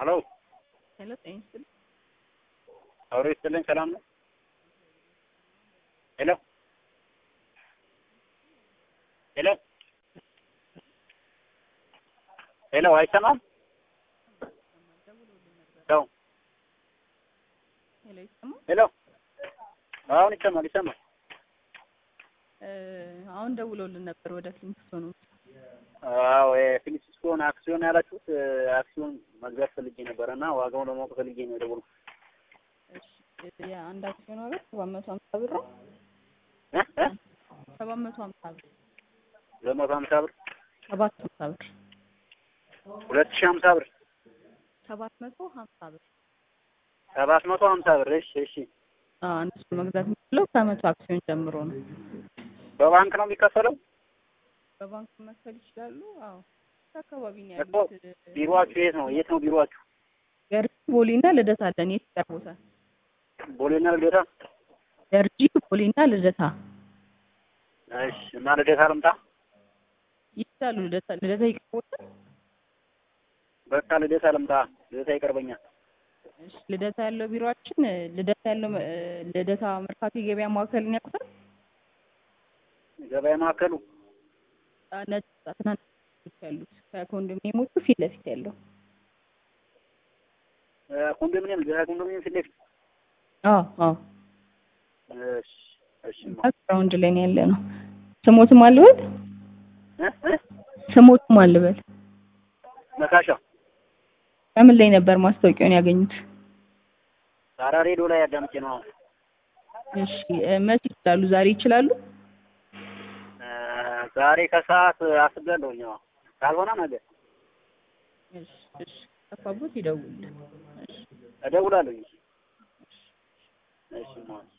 ሄሎ ሄሎ ጤና ይስጥልኝ። አውሬ ይስጥልኝ። ሰላም ነው? ሄሎ ሄሎ ሄሎ አይሰማም? ሄሎ ሄሎ ይሰማል? ሄሎ አሁን ይሰማል ይሰማል። እ አሁን ደውለውልን ነበር ወደ ፍሊንትስቶን ነው። አዎ የፊሊፕስኮን አክሲዮን ያላችሁት አክሲዮን መግዛት ፈልጌ ነበረ እና ዋጋውን ለማወቅ ፈልጌ ነው የደወልኩት። እሺ የአንድ አክሲዮን ዋጋ ሰባት መቶ ሀምሳ ብር ነው። እ እ ሰባት መቶ ሀምሳ ብር ሁለት መቶ ሀምሳ ብር ሰባት ሀምሳ ብር ሁለት ሺህ ሀምሳ ብር ሰባት መቶ ሀምሳ ብር ሰባት መቶ ሀምሳ ብር እሺ እሺ አዎ አንድ ሰው መግዛት የሚችለው ከመቶ አክሲዮን ጀምሮ ነው። በባንክ ነው የሚከፈለው? በባንክ መክፈል ይችላሉ። አዎ አካባቢ ነው እኮ ያሉት። ቢሮአችሁ የት ነው? የት ነው ቢሮአችሁ? ገርጂ ቦሌና ልደታ አለን። የት ይቀርቦታል? ቦሌና ልደታ? ገርጂ ቦሌና ልደታ እሺ እና ልደታ ልምጣ? ይችላሉ። ልደታ ልደታ ይቀርቦታል። በቃ ልደታ ልምጣ። ልደታ ይቀርበኛል። እሺ ልደታ ያለው ቢሮአችን ልደታ ያለው እ ልደታ መርካቶ የገበያ ማዕከልን ያውቁታል? ገበያ ማዕከሉ አ ነጭ ትናንሽ ቤቶች ያሉት ከኮንዶሚኒየሞቹ ፊት ለፊት ያለው እ ኮንዶሚኒየም ልደታ ኮንዶሚኒየም ፊት ለፊት አዎ አዎ እሺ እሺ ማ ግራውንድ ላይ ነው ያለ ነው። ስሞትም አልበል እ እ ስሞትም አልበል መካሻ ከምን ላይ ነበር ማስታወቂያውን ያገኙት? ሳራ ሬዲዮ ላይ አዳምጬ ነው አሁን። እሺ እ መቼ ይችላሉ? ዛሬ ይችላሉ? እ ዛሬ ከሰዓት አስቤያለሁኝ። አዎ ካልሆነ ነገ እሺ እሺ ጠፋቦት ይደውል። እሺ እደውላለሁ። እሺ እሺ ማ